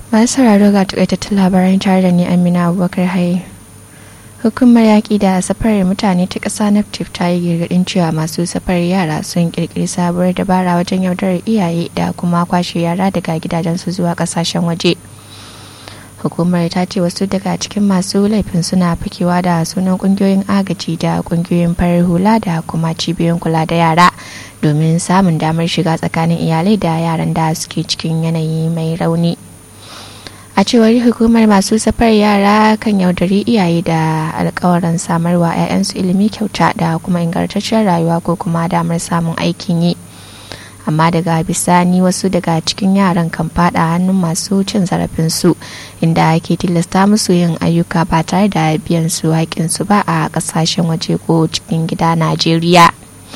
masu sauraro ga takaitattun labaran tare da ni amina abubakar haye hukumar yaƙi da safarar mutane ta ƙasa naftif ta yi gargaɗin cewa masu safarar yara sun ƙirƙiri sabuwar dabara wajen yaudarar iyaye da kuma kwashe yara daga gidajensu zuwa ƙasashen waje hukumar ta ce wasu daga cikin masu laifin suna fakewa da sunan ƙungiyoyin agaji da ƙungiyoyin farar hula da kuma cibiyoyin kula da yara domin samun damar shiga tsakanin iyalai da yaran da suke cikin yanayi mai rauni a cewar hukumar masu safar yara kan yaudari iyaye da alkawarin samarwa 'ya'yansu ilimi kyauta da kuma ingantaccen rayuwa ko kuma damar samun aikin yi amma daga bisani wasu daga cikin yaran kan fada hannun masu cin zarafinsu inda ake tilasta musu yin ayyuka ba tare da biyan su haƙinsu ba a ƙasashen waje ko cikin gida najeriya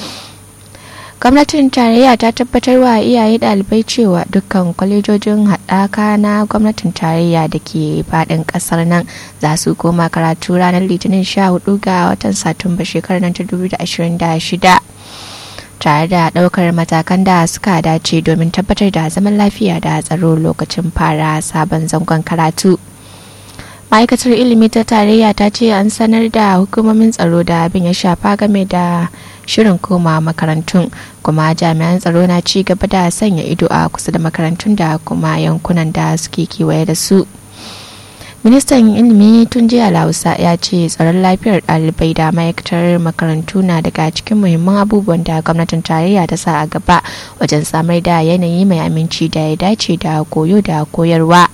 gwamnatin tarayya ta tabbatar wa iyaye ɗalibai cewa dukkan kwalejojin haɗaka na gwamnatin tarayya da ke faɗin ƙasar nan za su koma karatu ranar litinin 14 ga watan satumba shekarar 2026 tare da ɗaukar matakan da suka dace domin tabbatar da zaman lafiya da tsaro lokacin fara sabon zangon karatu. ma'aikatar ilimi ta tarayya ta ce an sanar da hukumomin tsaro da abin ya shafa game da shirin koma makarantun kuma jami'an tsaro na ci gaba da sanya ido a kusa da makarantun da kuma yankunan da suke kewaye da su ministan ilimi tun jiya lausa ya ce tsaron lafiyar ɗalibai da ma'aikatar makarantu na daga cikin muhimman abubuwan da gwamnatin tarayya ta sa a gaba wajen samar da yanayi mai aminci da ya dace da koyo da koyarwa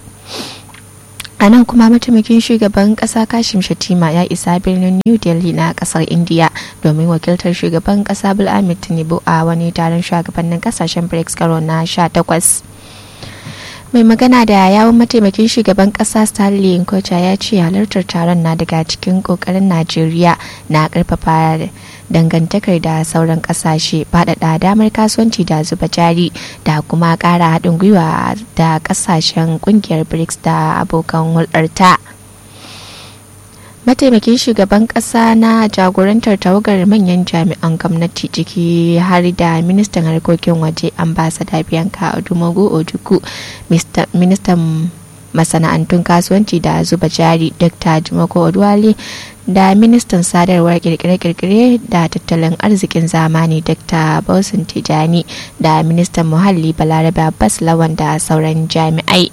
a nan kuma mataimakin shugaban kasa kashim shatima ya isa birnin new delhi na kasar india domin wakiltar shugaban kasa ahmed tinubu a wani taron shugabannin kasashen brics karo na 18 mai magana da yawon mataimakin shugaban kasa stanley nkocha ya ce halartar taron na daga cikin kokarin najeriya na karfafa dangantakar da sauran kasashe faɗaɗa damar kasuwanci da zuba jari da kuma ƙara haɗin gwiwa da kasashen ƙungiyar brics da abokan hulɗarta mataimakin shugaban kasa na jagorantar tawagar manyan jami'an gwamnati ciki har da ministan harkokin waje ambasada bianca odumogu ojuku ministan masana'antun kasuwanci da zuba jari dr jimoko odwale da ministan sadarwar kirkire-kirkire da tattalin arzikin zamani dr bausin tijani da ministan muhalli balarabe abbas lawan da sauran jami'ai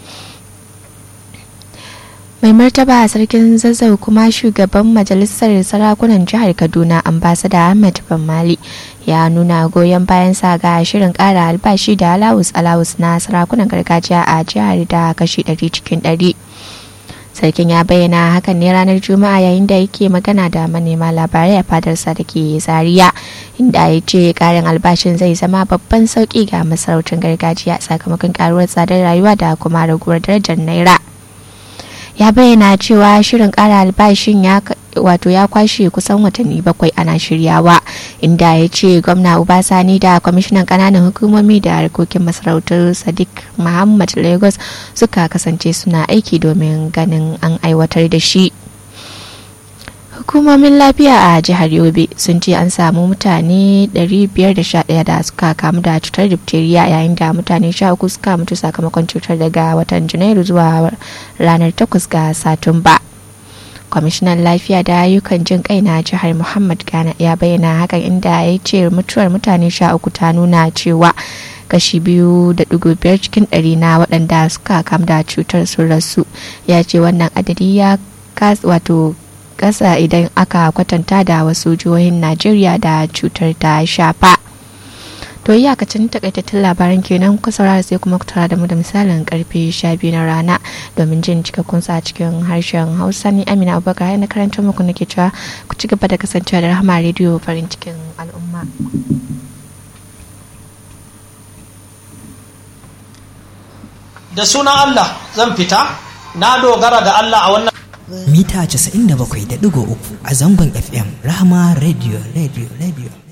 mai martaba a sarkin zazzau kuma shugaban majalisar sarakunan jihar kaduna ambasada ahmed mali ya nuna goyon bayan sa ga shirin kara albashi da alawus alawus na sarakunan gargajiya a jihar da kashi 100 cikin 100 sarkin ya bayyana hakan ne ranar juma'a yayin da yake magana da manema labarai a fadarsa da ke zaria inda ya ce karin albashin zai zama babban sauki ga masarautar gargajiya sakamakon karuwar tsadar rayuwa da kuma raguwar darajar naira ya bayyana cewa shirin kara albashin ya wato ya kwashe kusan watanni bakwai ana shiryawa inda ya ce gwamna ubasani da kwamishinan kananan hukumomi da harkokin masarautar sadiq muhammad lagos suka kasance suna aiki domin ganin an aiwatar da shi hukumomin lafiya a jihar yobe sun ce an samu mutane 511 da suka kamu da cutar diphtheria yayin da mutane 13 suka mutu sakamakon cutar daga watan janairu zuwa ranar 8 ga satumba kwamishinan lafiya da ayyukan jin kai na jihar muhammad gana ya bayyana hakan inda ya ce mutuwar mutane 13 ta nuna cewa kashi biyu da dugu biyar cikin ɗari na waɗanda suka kamu da cutar sun rasu ya ce wannan adadi ya wato kasa idan aka kwatanta da wasu jihohin najeriya da cutar ta shafa to iyakacin takaitattun labaran kenan ku saurara sai kuma ku tara da mu da misalin karfe 12 na rana domin jin cikakkun sa cikin harshen hausa ni amina abubakar na karanta muku nake cewa ku ci gaba da kasancewa da rahama rediyo farin cikin al'umma da sunan allah zan fita na dogara ga allah a wannan mita 97.3 a zangon FM Rahama Radio Radio Radio.